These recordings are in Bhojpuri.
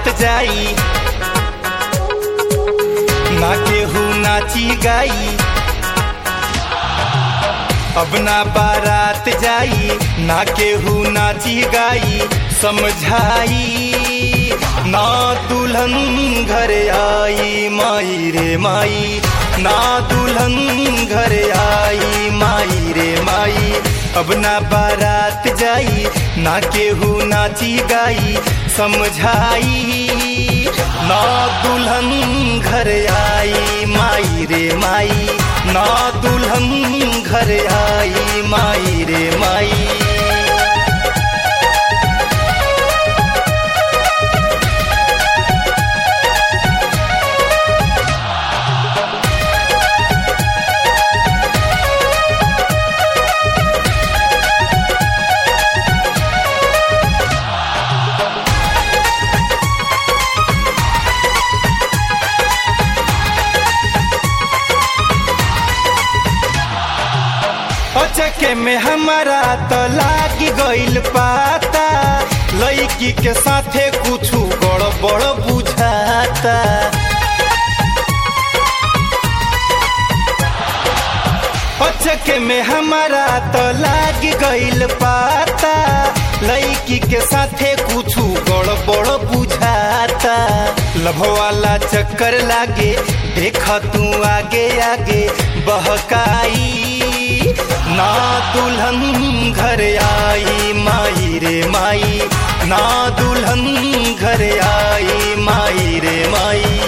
बारात जाई ना केहू नाची गाई अब ना बारात जाई ना केहू नाची गाई समझाई ना दुल्हन घर आई माई रे माई ना दुल्हन घर आई माई रे माई अब ना बारात जाई ना केहू नाची गाई समझाई ना दुल्हन घर आई माई रे माई ना दुल्हन घर आई माई रे माई अचके में हमारा तो लागी गइल पाता लड़की के साथे कुछ गड़बड़ बुझाता अचके में हमारा तो लागी गइल पाता लड़की के साथे कुछ गड़बड़ बुझाता लभवाला चक्कर लागे देख तू आगे आगे बहकाई ना दुल्हन घर आई माई रे माई ना दुल्हन घर आई माई रे माई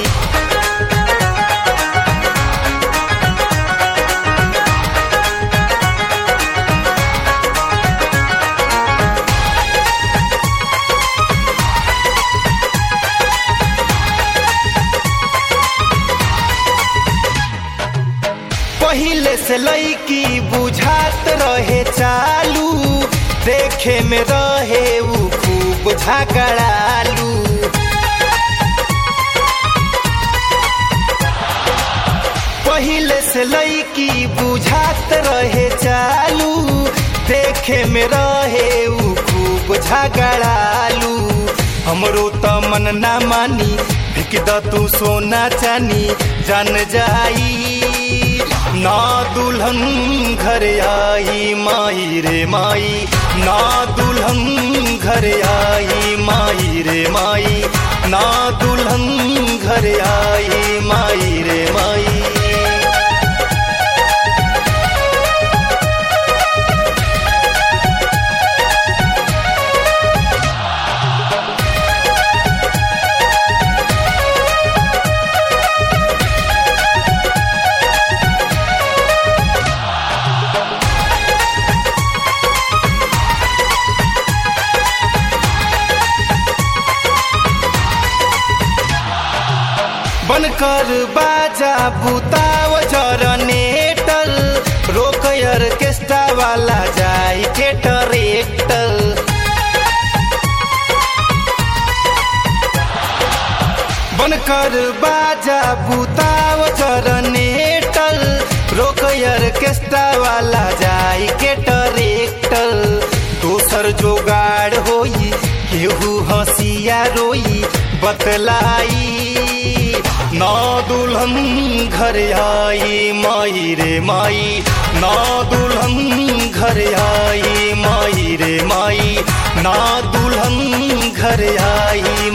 पहले से लईकी बुझात रहे चालू देखे में रहे उ खूब झगड़ालू पहले से लईकी बुझात रहे चालू देखे में रहे उ खूब झगड़ालू हमरो त मन ना मानी फेंक द तू सोना चानी जान जाई ना दुल्हन घर आई माई रे माई ना दुल्हन घर आई माई रे माई ना दुल्हन घर आई माई रे माई बनकर बाजा बुताव जरनेटर रोक ऑर्केस्ट्रा वाला जाई के ट्रैक्टर बनकर बाजा बुताव जरनेटर रोक ऑर्केस्ट्रा वाला जाई के ट्रैक्टर दोसर जोगाड़ होई केहू हंसिया रोई बतलाई ना दुल्हन घर आई माई रे माई ना दुल्हन घर आई माई रे माई ना दुल्हन घर आई